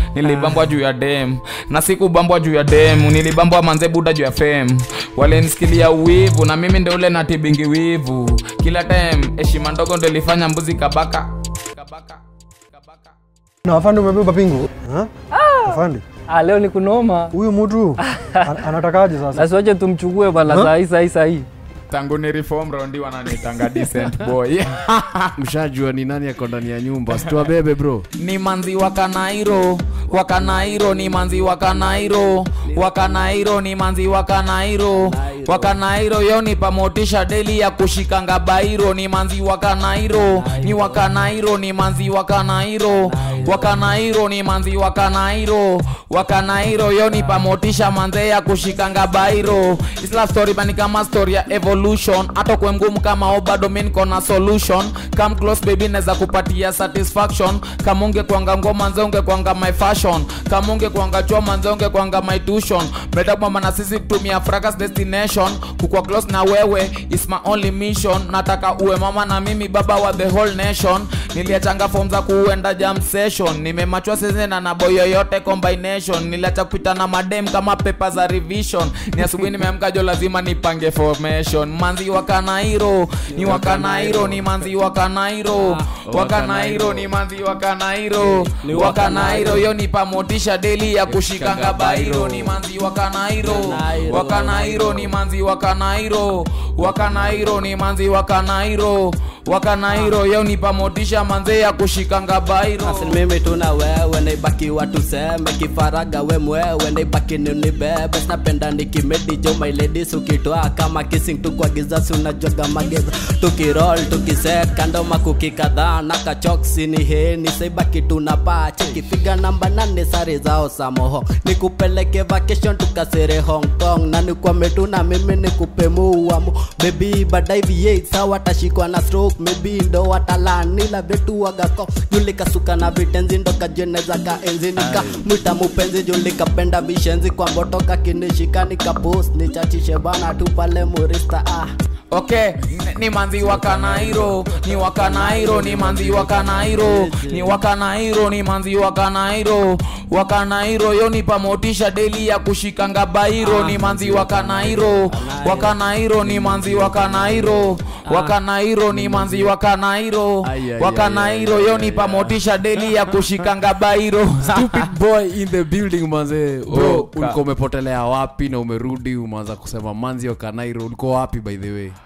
nilibambwa juu ya dem na sikubambwa juu ya dem nilibambwa manze buda juu ya fem walenisikilia uwivu na mimi ndo ule natibingi wivu kila time heshima ndogo ndo ilifanya mbuzi kabaka kabaka kabaka na afande umebeba pingu Ha? afande Ah, leo ni kunoma huyu mtu an- anatakaje sasa nasiwache tumchukue bana Huh? sahii sahii sahii tangu ni reform rondi wananitanga decent boy mshajua ni nani ako ndani ya nyumba situwabebe bro ni manzi wa kanairo wa kanairo ni manzi wa kanairo wa kanairo ni manzi wa kanairo wa kanairo yo ni pamotisha deli ya kushikanga bairo ni manzi wa kanairo ni wa kanairo ni manzi wa kanairo wa kanairo ni manzi wa kanairo wa kanairo yo ni pamotisha manze ya kushikanga bairo isla story bani kama story ya evolution hata kwe mgumu kama o bado mi niko na solution come close baby naweza kupatia satisfaction kama unge kwanga ngoma nze unge kwanga my fashion kama unge kwanga choma nze unge kwanga my tuition metabamba na sisi tumia fracas destination kukwa close na wewe is my only mission nataka uwe mama na mimi baba wa the whole nation niliachanga form za kuenda jam session nimemachwa sezena na boy yoyote combination niliacha kupita na madem kama pepa za revision ni asubuhi nimeamka jo lazima nipange formation manzi wa kanairo ni wa kanairo ni manzi wa kanairo wa kanairo ni manzi wa kanairo wa kanairo yo ni pamotisha deli ya kushikanga bairo ni manzi wa kanairo wa kanairo ni manzi wa kanairo wa kanairo ni manzi wa kanairo wa kanairo yo ni pamotisha manze ya kushikanga bairo Asil mimi tuna wewe naibakiwa tuseme kifaraga we mwewe naibaki ninibebe snapenda nikimedi jo my ladies ukitoa kama kissing tukwagiza si unajoga mageza tukirol tukiseka ndoma kuki kadhaa na kachoksi ni heni saibaki tunapaa chekipiga namba nane sare zao samoho nikupeleke vacation tukasere hong kong na nikwame tuna mimi nikupe muamu bebi badai v8 sawa tashikwa na stroke maybe ndo watalani la vetu wagako julikasuka na vitenzi ndo kajeneza ka enzi nika mwita mupenzi julikapenda vishenzi kwa mbotoka kinishika nikapost nichachishe bana tu pale murista ah okay ni- ni manzi wa kanairo ni wa kanairo ni manzi wa kanairo ni wa kanairo ni manzi wa kanairo wa kanairo yo ni pamotisha deli ya kushikanga bairo ni manzi wa kanairo wa kanairo ni manzi wa kanairo wa kanairo ni manzi wa kanairo Ai, ai, wa ai, kanairo yo ni pamotisha deli ya kushikanga bairo stupid boy in the building manze bro Oh, ka- ulikuwa umepotelea wapi na umerudi umeanza kusema manzi wa kanairo ulikuwa wapi by the way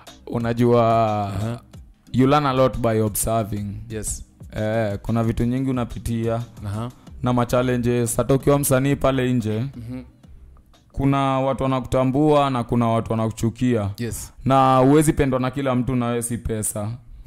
unajua you learn a lot by observing yes eh, kuna vitu nyingi unapitia Aha. na machallenges hata ukiwa msanii pale nje mm-hmm. kuna watu wanakutambua na kuna watu wanakuchukia yes na huwezi pendwa na kila mtu nawe si pesa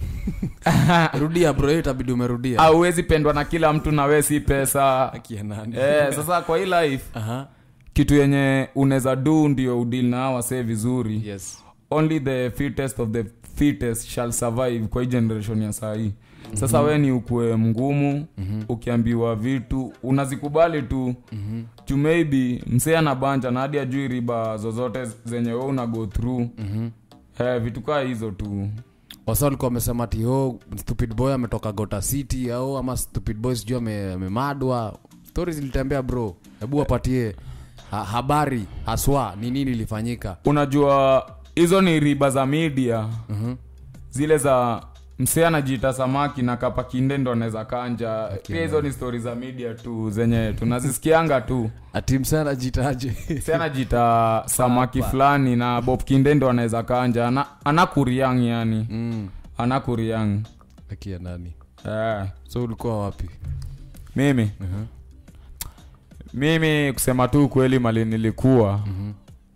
rudia bro hiyo itabidi umerudia au huwezi pendwa na kila mtu nawe si pesa Akia nani eh, sasa kwa hii life Aha. kitu yenye unaweza do ndio udil na hawa wasee vizuri yes only the fittest of the fittest shall survive kwa hii generation ya sahii sasa mm-hmm. we ni ukue mgumu mm-hmm. ukiambiwa vitu unazikubali tu mm-hmm. juu maybe msee anabanja na hadi ajui riba zozote zenye we una go through mm-hmm. eh, vitu kaa hizo tu wasa walikuwa wamesema ati oh, stupid boy ametoka gota city au ama stupid boy sijui ame- amemadwa stori zilitembea bro hebu wapatie ha, habari haswa ni nini ilifanyika unajua hizo ni riba za media mm-hmm. zile za msee anajiita samaki na kapakinde ndo anaweza kanja pia hizo ni stori za media tu zenye tunazisikianga tu ati msee anajitaje si anajiita samaki fulani na bob kinde ndo anaweza kanja ana, anakuriang yani mm. anakuriang akia nani eh, so ulikuwa wapi mimi uh-huh. mimi kusema tu kweli mali nilikuwa mm-hmm.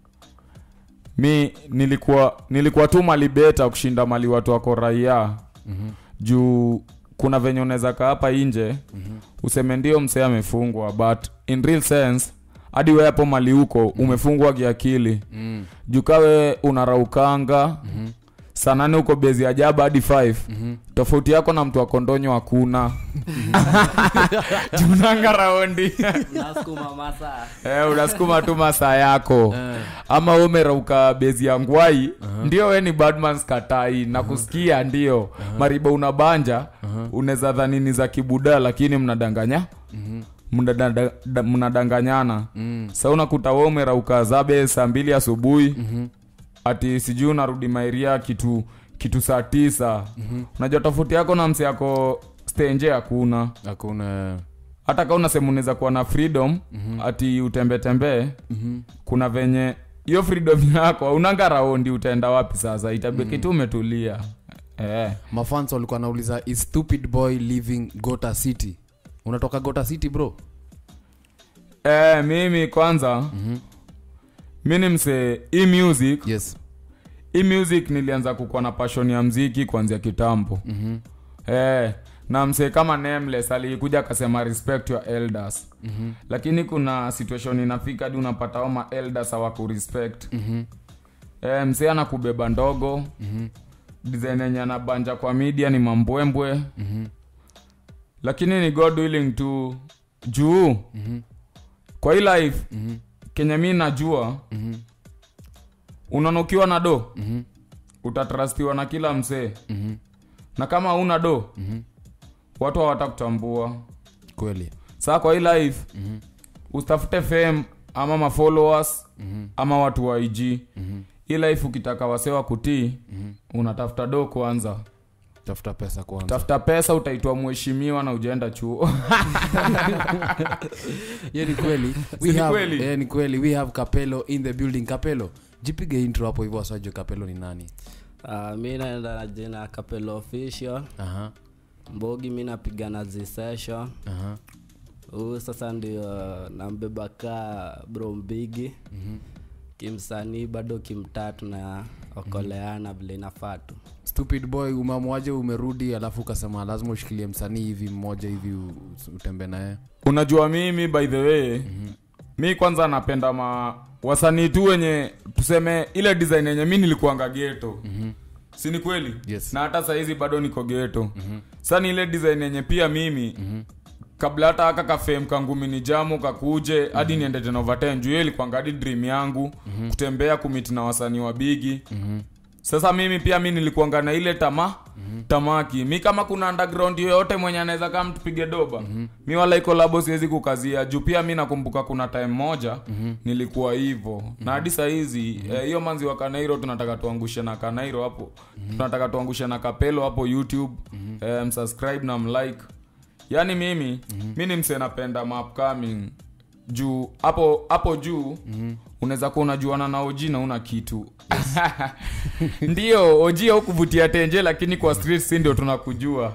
mi nilikuwa nilikuwa tu mali beta kushinda mali watu wako raia mm-hmm. juu kuna venye unaweza kaa hapa nje mm-hmm. useme ndio msee amefungwa but in real sense hadi we hapo mali huko umefungwa kiakili mm. juu kawe unaraukanga mm-hmm. saa nane huko bezi ya jaba hadi 5 mm-hmm. tofauti yako na mtu wa kondonyo hakuna junanga raundi nasukuma masa eh, unasukuma tu masaa yako ama we umerauka bezi ya ngwai ndio we ni badmans katai na kusikia ndio mariba unabanja unaweza dhanini za kibuda lakini mnadanganya mnadada- da- mnadanganyana mm. sa unakuta we umerauka zabe saa mbili asubuhi mm-hmm. ati sijui unarudi mairia kitu kitu saa tisa mm-hmm. unajua tofauti yako na msi yako stenje hakuna hakuna hata ka unasema unaweza kuwa na freedom mm-hmm. ati utembetembee mm-hmm. kuna venye hiyo freedom yako unanga raundi utaenda wapi sasa itabiki tu umetulia eh. mafans walikuwa nauliza is stupid boy living gota city unatoka gota city bro Eh, mimi kwanza mm-hmm. mi ni msee hii music yes hii music nilianza kukuwa na passion ya mziki kuanzia kitambo mm-hmm. eh, na msee kama nameless alikuja akasema respect your elders mm-hmm. lakini kuna situation inafika hadi unapata hao ma elders hawakurespect mm-hmm. eh, msee anakubeba ndogo mm-hmm. design yenye anabanja kwa media ni mambwembwe mm-hmm. lakini ni god willing to juu mm-hmm. kwa hii life mm-hmm. kenye mi najua mm-hmm. unaona ukiwa na do mm-hmm. utatrastiwa na kila msee mm-hmm. na kama una do mm-hmm. watu hawatakutambua kweli saa kwa hii life mm-hmm. usitafute fame ama mafollowers mm-hmm. ama watu wa ig mm-hmm. hii life ukitaka wasewa kutii mm-hmm. unatafuta do kwanza tafuta pesa kwanza tafuta pesa utaitwa mheshimiwa na ujaenda chuo yeah, ni kweli Si we ni have, kweli? yeah, ni kweli we have kapelo in the building kapelo jipige intro hapo hivyo wasajue kapelo ni nani uh, mi naenda na jina kapelo official aha mbogi mi napiga na z session aha huu sasa ndio nambeba kaa bro mbigi mm-hmm. kimsanii bado kimtatu na okoleana vile inafaa tu stupid boy umeamwaje umerudi alafu ukasema lazima ushikilie msanii hivi mmoja hivi u- utembe naye unajua mimi by the way mm-hmm. mi kwanza napenda ma wasanii tu wenye tuseme ile design yenye mi nilikuanga geto mm-hmm. si ni kweli Yes. na hata sahizi bado niko geto mm-hmm. sa ni ile design yenye pia mimi mm-hmm kabla hata aka kafem kangumi ni jamu kakuje hadi mm-hmm. niende tena over 10 juu hiyo ilikuanga hadi dream yangu mm-hmm. kutembea kumiti na wasanii wa bigi mm-hmm. sasa mimi pia mi nilikuanga na ile tama mm-hmm. tamaki mi kama kuna underground yoyote mwenye anaweza kama tupige doba mm-hmm. mi wala iko labo siwezi kukazia juu pia mi nakumbuka kuna time moja mm-hmm. nilikuwa hivo mm-hmm. na hadi sahizi hiyo mm-hmm. eh, manzi wa kanairo tunataka tuangushe na kanairo hapo mm-hmm. tunataka tuangushe na kapelo hapo youtube mm-hmm. eh, msubscribe na mlike yaani mimi mm-hmm. mi ni mse napenda maupcoming juu hapo hapo juu mm-hmm. unaweza kuwa unajuana na oji na una kitu ndio oji haukuvutia tenje lakini kwa street si ndio tunakujua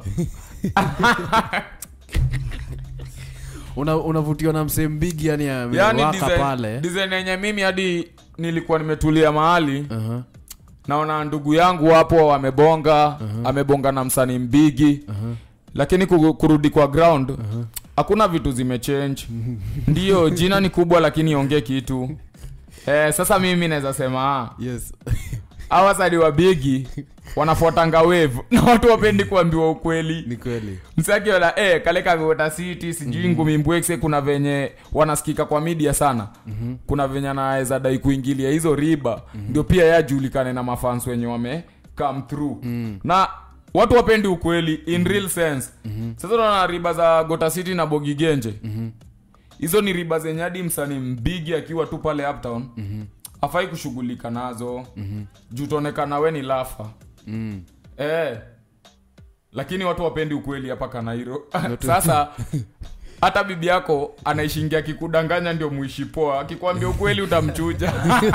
Una- unavutiwa na msee mbigi yani yani amewaka design- pale design yenye mimi hadi nilikuwa nimetulia mahali Aha. naona ndugu yangu hapo amebonga amebonga na msanii mbigi lakini ku- kurudi kwa ground hakuna vitu zimechange ndio jina ni kubwa lakini iongee kitu eh, sasa mimi naweza sema ah, yes awasadi wa bigi wanafuatanga wave na watu wapendi kuambiwa ukweli ni kweli msakiona eh, kale kagota city sijui mm-hmm. ngumi mbwekse kuna venye wanasikika kwa media sana mm-hmm. kuna venye anaweza dai kuingilia hizo riba mm-hmm. ndio pia yajulikane na mafans wenye wame come through mm-hmm. na watu wapendi ukweli in mm-hmm. real sense mm-hmm. sasa unaona riba za gota city na bogigenje mm-hmm. hizo ni riba zenye hadi msanii mbigi akiwa tu pale uptown mm-hmm. afai kushughulika nazo mm-hmm. juu tuonekana we ni lafa mm. eh, lakini watu wapendi ukweli hapa kanairo sasa hata bibi yako anaishingia akikudanganya ndio muishi poa akikwambia ukweli utamchuja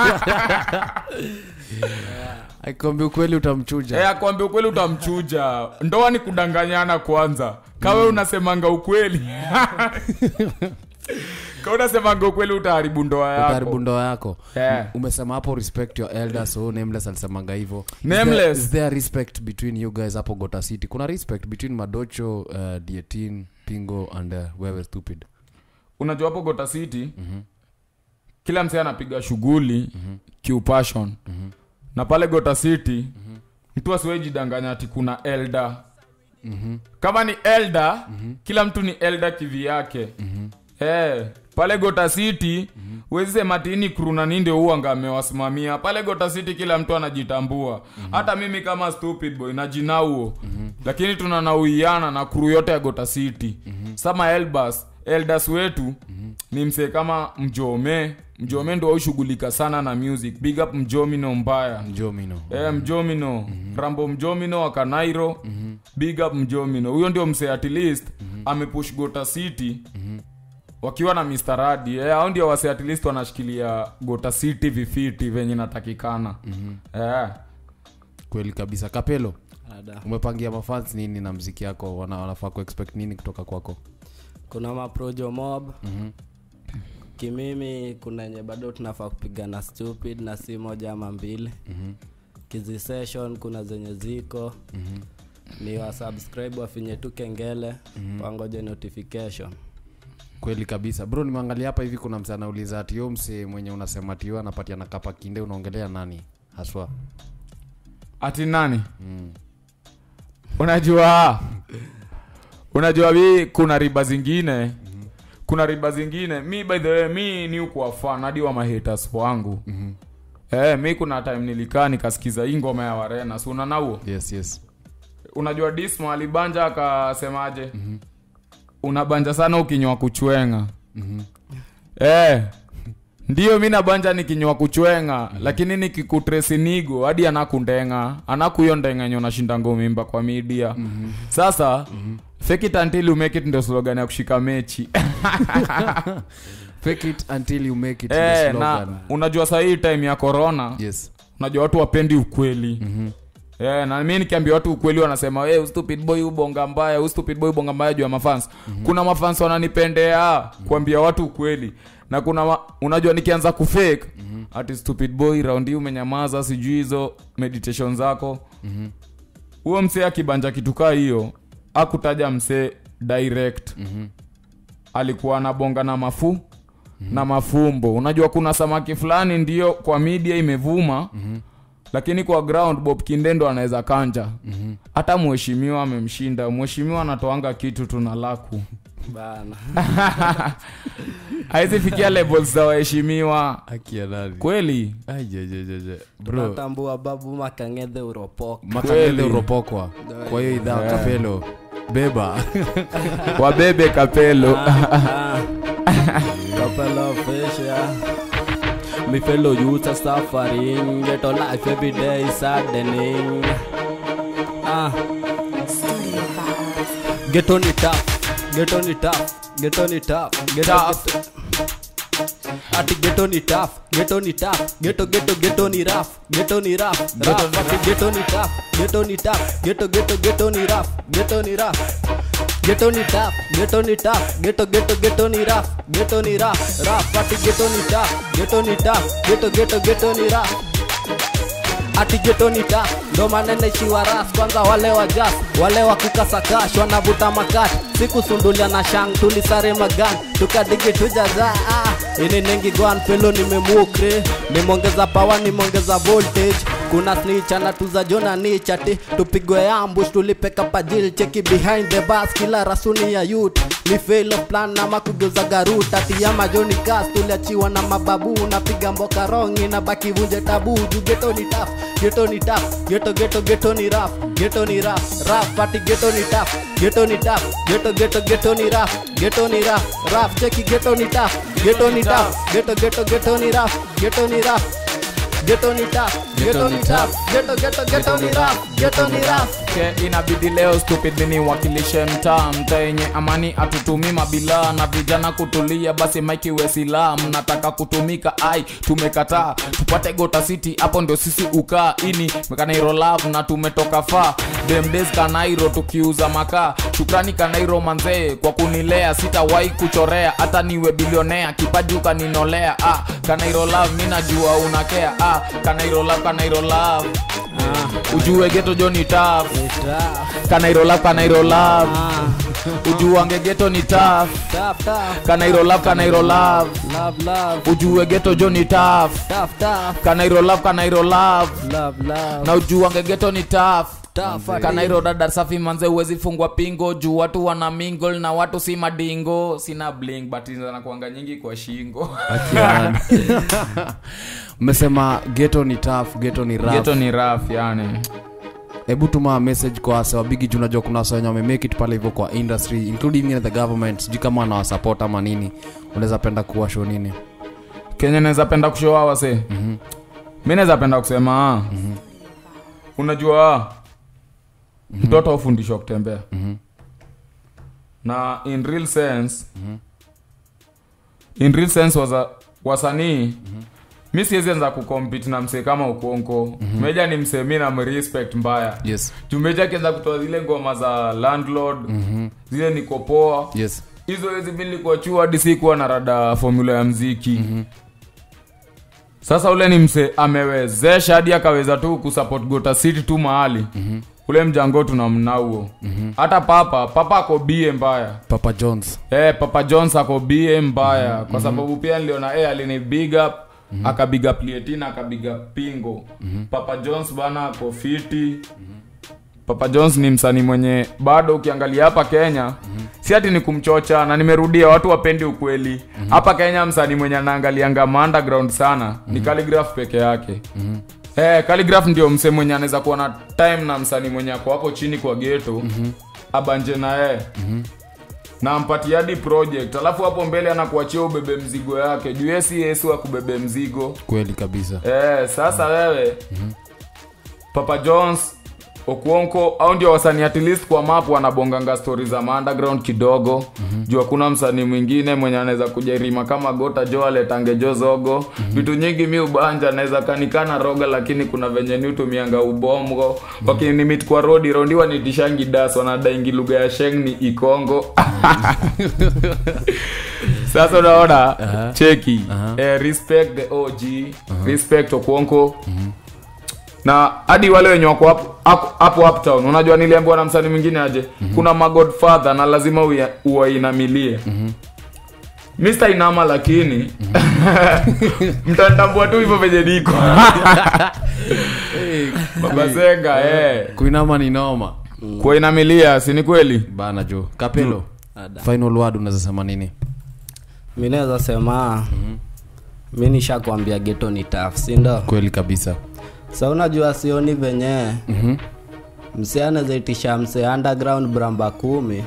akikwambia ukweli utamchuja eh, akwambia ukweli utamchuja ndoa ni kudanganyana kwanza kawe unasemanga ukweli ka unasemanga ukweli utaharibu ndoa utaharibu yako ndoa yako Eh. umesema hapo respect your elders so nameless alisemanga hivyo Is Nameless. there- is there respect between you guys hapo gota city kuna respect between madocho uh, dietin pingo and uh, wewe stupid unajua hapo gota city mm-hmm. kila msee anapiga shughuli mm-hmm. kiupashon mm-hmm. na pale gota city mm-hmm. mtu asiwejidanganya ati kuna elda mm-hmm. kama ni elda mm-hmm. kila mtu ni elda kivi yake mm-hmm. hey, pale gota city mm-hmm. wezi sema tini kruna ninde uanga amewasimamia pale gota city kila mtu anajitambua mm-hmm. hata mimi kama stupid boy najinauo mm-hmm. lakini tunanauiana na kru yote ya gota city mm-hmm. sama elbas elders wetu ni msee kama mjome mjome ndo aushughulika sana na music big up mjomino mbaya njomino Eh, mjomino rambo mjomino wa kanairo big up mjomino huyo ndio msee at least amepush gota city wakiwa na Mr. Radi eh, hao ndio wase at least wanashikilia gota city vifiti venye natakikana eh. kweli kabisa kapelo Ada. umepangia mafans nini na mziki yako wana, wanafaa kuexpect nini kutoka kwako kuna maprojo mob kimimi kuna enye bado tunafaa kupigana stupid na si moja ama mbili kizi session kuna zenye ziko ni wasubscribe wafinye tu kengele wangoje notification kweli kabisa bro nimeangalia hapa hivi kuna mse anauliza ati yo mse mwenye unasema tio anapatia na kapa kinde unaongelea nani haswa ati nani unajua unajua mi kuna riba zingine kuna riba zingine mi by the way mi ni ukuwa fan hadi wa mahaters wangu eh, mi kuna time nilikaa nikasikiza hii ngoma ya warena si unanauo yes yes unajua dismo alibanja akasemaje unabanja sana ukinywa kuchwenga eh, ndiyo mi nabanja nikinywa kuchwenga lakini nikikutresinigo hadi anakundenga anakuyo ndenga enye unashinda ngomimba kwa media sasa fake it until you make it ndio slogan ya kushika mechi fake it until you make it eh, the na slogan. unajua sahii time ya corona yes unajua watu wapendi ukweli mm-hmm. Yeah, na mi nikiambia watu ukweli wanasema hey, stupid boy ubonga mbaya stupid boy ubonga mbaya juu ya mafans mm-hmm. kuna mafans wananipendea mm-hmm. kuambia watu ukweli na kuna ma, unajua nikianza kufake mm-hmm. ati stupid boy raundi hii umenyamaza sijui hizo meditation zako huo mm-hmm. msee akibanja kitu kaa hiyo akutaja msee direct mm-hmm. alikuwa anabonga na mafu mm-hmm. na mafumbo unajua kuna samaki fulani ndio kwa media imevuma mm-hmm. lakini kwa ground bob kindendo anaweza kanja hata mm-hmm. mheshimiwa amemshinda mheshimiwa anatoanga kitu tuna laku bana haizi fikia levels za waheshimiwa akia nani kweli Aijejejeje. bro tunatambua babu makangedhe uropoka makangele Kweli. uropokwa kwa hiyo idhaa kapelo beba wabebe kapelo Couple of fish, yeah. Me fellow youths are suffering. Get a life every day is saddening. Ah, get on it up, get on it up, get on it up, get on Tough. it Ati get on it tough, get on it up, get on get on get on it rough, get on it rough, rough. Ati get on it up, get on it up, get on get on get on it rough, get on it rough. Get on it up, get on it up, get on get on get on it rough, get on it rough, rough. Ati get on it up, get on it up, get on get on get on it rough ati getonita ndo maneneshiwa ras kwanza wale wa jas wale wa kukasakash wanavuta makati sikusundulia na shang tulisare magan tukadigi tujaza ah. ini nengi gwan pelo nimemukre nimongeza pawa nimongeza voltage kuna snitch anatuza jona ni chati tupigwe ambush tulipeka pajil cheki behind the bus kila rasuni ya youth ni fail of plan ama kugeuza garut ati ya majoni kas tuliachiwa na mababu napiga mboka rongi na baki vunje tabu juu geto ni taf geto ni taf geto geto geto ni raf geto ni raf raf ati geto ni taf geto ni taf geto geto geto ni raf geto ni raf raf cheki geto ni taf geto ni taf geto geto geto ni raf geto ni raf geto ni taf geto ni taf geto geto geto ni raf geto ni raf ke inabidi leo stupid ni wakilishe mtaa mtaa yenye amani atutumi mabila na vijana kutulia basi maiki wesila mnataka kutumika ai tumekataa tupate gota city hapo ndio sisi ukaa ini kanairo love na tumetoka faa demdes kanairo tukiuza makaa shukrani kanairo manzee kwa kunilea sitawahi kuchorea hata niwe bilionea kipaji ukaninolea ah, kanairo love mi najua unakea ah, kanairo love kanairo love ujue geto joni taf Taf, kanairo love kanairo love ah, ujuange geto ni taf taf, taf, kanairo love kanairo love love, love, ujue geto joni taf taf, taf, kanairo love kanairo love love, love, na ujuange geto ni taf taf, ati- kanairo dada safi manze uwezi fungwa pingo juu watu wana mingle na watu si madingo sina bling but zinakuanga nyingi kwa shingo mmesema geto ni tough geto ni rough. geto ni raf yani hebu tuma message kwa wase wa bigi juu unajua kuna wase wenye wamemake it pale hivyo kwa industry including even the government sijui kama wanawasupport ama nini unaweza penda kuwa show nini kenya naweza penda kushoa wase mm-hmm. mi naweza penda kusema mm-hmm. unajua mm-hmm. mtoto aufundishwa kutembea Mhm. na in real sense in real sense waza, wasanii mi siwezi anza kucompete na msee kama ukonko meja ni msee mi namrespect mbaya yes jumeja akianza kutoa zile ngoma za landlord zile nikopoa yes hizo hizi mi nilikuwa chuo hadi sikuwa na rada formula ya mziki mm-hmm. sasa ule ni mse amewezesha hadi akaweza tu kusupport gota city tu mahali mm-hmm. ule mjango tunamnauo mm-hmm. hata papa papa ako bie mbaya papa jones Eh, papa jones ako bie mbaya mm-hmm. kwa sababu pia niliona eh, alini big up mm-hmm. akabiga plietina akabiga pingo mm-hmm. papa jones bana ako fiti mm-hmm. papa jones ni msanii mwenye bado ukiangalia hapa kenya mm-hmm. si ati ni kumchocha na nimerudia watu wapendi ukweli hapa mm-hmm. kenya msanii mwenye anaangalianga ma underground sana mm-hmm. ni calligraph peke yake mm-hmm. Eh, calligraph ndio msee mwenye anaweza kuwa na time na msanii mwenye ako hapo chini kwa geto mm-hmm. abanje na yeye mm-hmm na ampatie hadi project alafu hapo mbele anakuachia ubebe mzigo yake juu yesi yesu akubebe mzigo kweli kabisa eh, sasa wewe papa jones okuonko au ndio wasanii at least kwa map wanabonganga stori za ma underground kidogo mm-hmm. juu hakuna msanii mwingine mwenye anaweza kujarima kama gota jo aletange jo zogo mm-hmm. vitu nyingi mi ubanja anaweza kanikana roga lakini kuna venye ni utumianga ubomgo mm-hmm. wakinimit kwa rodi rondi wanitishangi das wanadaingi lugha ya sheng ni ikongo sasa unaona uh-huh. cheki uh-huh. eh, respect the og uh-huh. respect okuonko uh-huh na hadi wale wenye wako hapo- hapo hapo uptown unajua niliambiwa na msanii mwingine aje mm-hmm. kuna magodfather na lazima uya- uwainamilie mm-hmm. mr inama lakini mtanitambua tu hivyo venye niko baba zenga eh. kuinama ni noma kuwainamilia si ni kweli bana jo kapelo Ada. final word unaweza sema nini mi naweza sema mi nishakwambia geto ni taf sindo kweli kabisa sa unajua sioni venye Mhm. msee anawezaitisha msee underground bramba kumi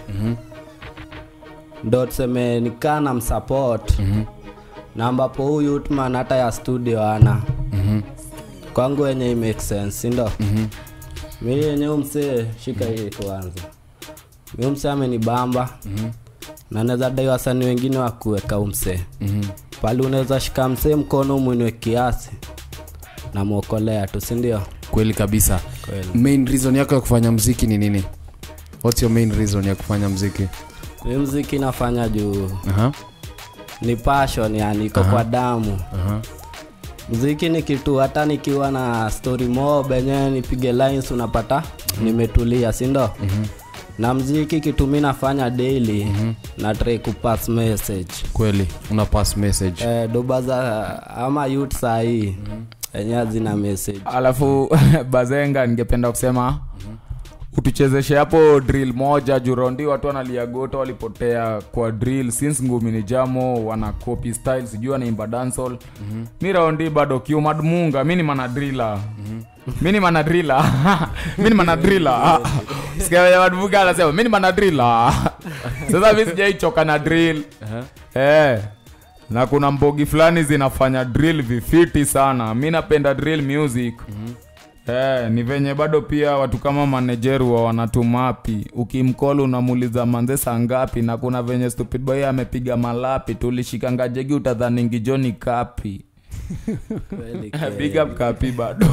ndo tuseme nikaa na msupport na ambapo huyu utman hata ya studio ana kwangu wenye i make sense sindo mi yenye umsee shika hii kwanza mi umsee amenibamba na naweza dai wasani wengine wa kuweka umsee pali unaweza shika msee mkono mwinwe kiasi na mwokolea tu sindio kweli kabisa Kweli. main reason yako ya kufanya mziki ni nini what's your main reason ya kufanya mziki mi mziki nafanya juu Aha. ni passion yani iko kwa damu Aha. mziki ni kitu hata nikiwa na story mob enyewe nipige lines unapata nimetulia sindo na mziki kitu mi nafanya daily na try kupass message kweli una pass message eh, doba za ama youth sahii enyewe hazina message alafu bazenga ningependa kusema utuchezeshe hapo drill moja jurondi watu wanaliagoto walipotea kwa drill since ngumi ni jamo wana copy style sijui wanaimba dancehall mm-hmm. mi raundi bado kiumadmunga mi ni manadrila mm-hmm. mi ni manadrila mi ni manadrila sikamadmunga anasema mi ni manadrila sasa mi sijaichoka na drill eh na kuna mbogi fulani zinafanya drill vifiti sana mi napenda drill music mm-hmm. Eh, ni venye bado pia watu kama manejeru wa wanatumapi ukimkol unamuuliza manze saa ngapi na kuna venye stupid boy amepiga malapi tulishikanga jegi utadhaningi joni kapi Kweli, big up kapi bado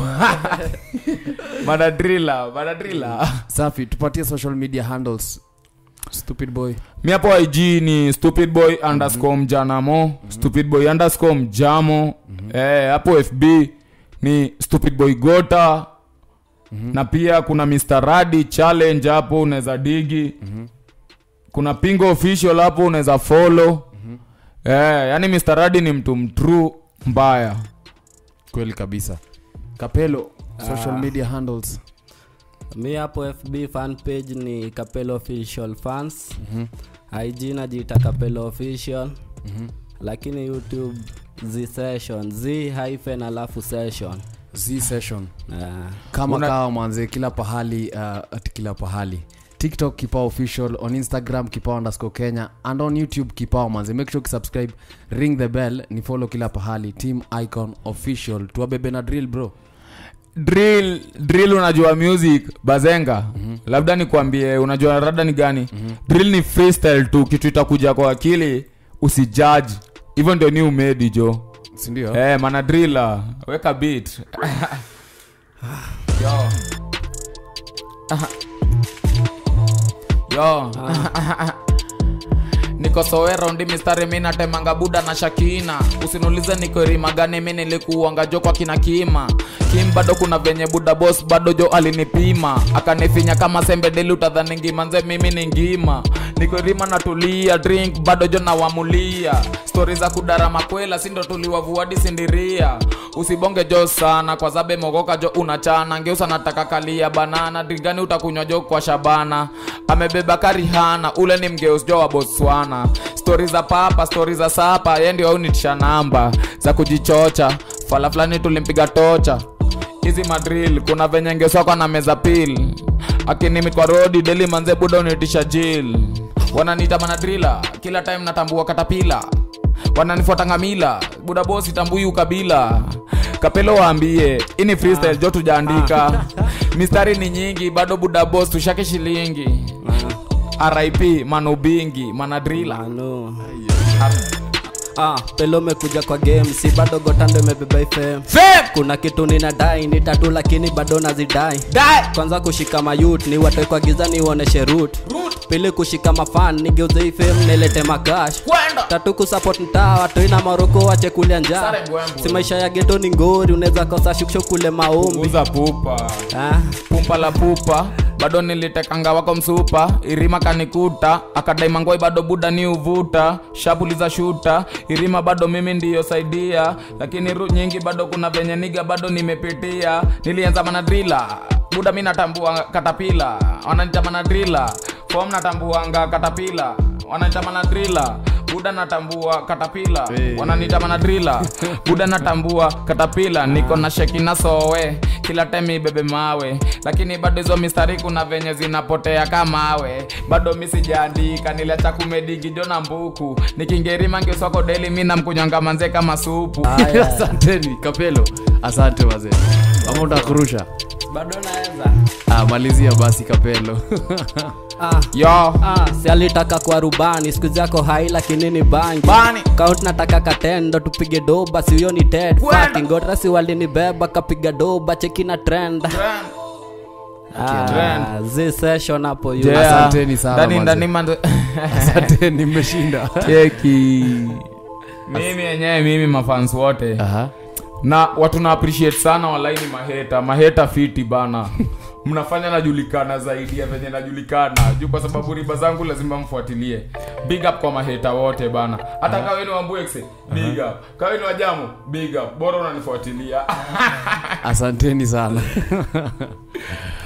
manadrila manadrila safi tupatie social media handles stupid boy mi hapo ig ni stupid boy underscore mjanamo stupid boy underscore mjamo eh, hapo fb ni stupid boy gota na pia kuna mr radi challenge hapo unaweza digi kuna pingo official hapo unaweza follow eh, yani mr radi ni mtu mtru mbaya kweli kabisa kapelo social media handles mi hapo fb fan page ni kapelo official fans ig najiita kapelo official lakini youtube z session z hyphen alafu session z session Ah. kama Una- kawa mwanze kila pahali uh, ati kila pahali tiktok kipao official on instagram kipao underscore kenya and on youtube kipao manze make sure kisubscribe ring the bell ni follow kila pahali team icon official tuwabebe na drill bro drill drill unajua music bazenga mm-hmm. labda nikwambie unajua rada ni gani mm-hmm. drill ni freestyle tu kitu itakuja kwa akili usijaji hivyo ndio ni umedi jo sindio Eh, mana drilla weka beat yo yo niko sowero ndi mistari mi natemanga buda na shakina usiniulize niko rima gani mi nilikuanga jo kwa kina kima kim bado kuna venye buda bos bado jo alinipima akanifinya kama sembe deli utadhani ngima nze mimi ni ngima niko rima natulia drink bado jo nawamulia stori za kudara makwela sindo tuliwavuadi sindiria usibonge jo sana kwa zabe mogoka jo unachana ngeusa nataka kalia banana drigani utakunywa jo kwa shabana amebeba karihana ule ni mgeus jo wa botswana stori za papa stori za sapa ye ndio aunitisha namba za kujichocha fala fulani tulimpiga tocha hizi madril kuna venye ngeswakwa na meza pil akinimi kwa rodi deli manze buda unitisha jil wananiita manadrila kila time natambua katapila wananifuata ngamila buda bosi tambui ukabila kapelo waambie ini freestyle jo tujaandika mistari ni nyingi bado buda boss tushake shilingi rip manubingi manadrila Manu. Ah, pelo mekuja kwa game si bado gotando imebeba fm kuna kitu ninadai ni tatu lakini bado nazidai kwanza kushika mayut ni watoe kwa giza niuoneshe root pili kushika mafan nigeuze ifem nilete makash Kwenda. tatu kusupport mtaa watoi na maroko wache kulia njaa Sare mbwembwe. si maisha ya geto ni ngori unaweza kosa shukisho kule maombi uza pupa ah. pumpa la pupa bado nilitekanga wako msupa irima kanikuta akadaimangoi bado buda ni uvuta shapuliza shuta irima bado mimi ndiyo saidia lakini ru nyingi bado kuna venye niga bado nimepitia nilianza manadrila buda mi natambua katapila wananita manadrila fom natambuanga katapila wananita manadrila buda natambua katapila wananita manadrila buda natambua katapila niko na shekina sowe kila time ibebe mawe lakini bado hizo mistari kuna venye zinapotea kamawe bado mi sijaandika niliacha kumedigi jona mbuku nikingerima ngeswako deli mi namkunywanga manze kama supu asanteni kapelo asante wazee ama utakurusha bado naweza ah, malizia basi kapelo ah. yo Ah, si alitaka kwa rubani siku zako hai lakini ni bangi Bani. count nataka katendo tupige doba si huyo ni ted Kwenda. fucking gotra si walinibeba kapiga doba cheki na trend ah, Trend. zi session hapo yu Yeah. Asanteni sana, Ndani- manze. ndani mando- asanteni mmeshinda cheki mimi yenyewe mimi mafans wote Aha. na watu na appreciate sana walaini maheta maheta fiti bana mnafanya najulikana zaidi ya venye najulikana juu kwa sababu riba zangu lazima mfuatilie big up kwa maheta wote bana hata kawe ni wambuexe big up kawe ni wajamu big up bora unanifuatilia asanteni sana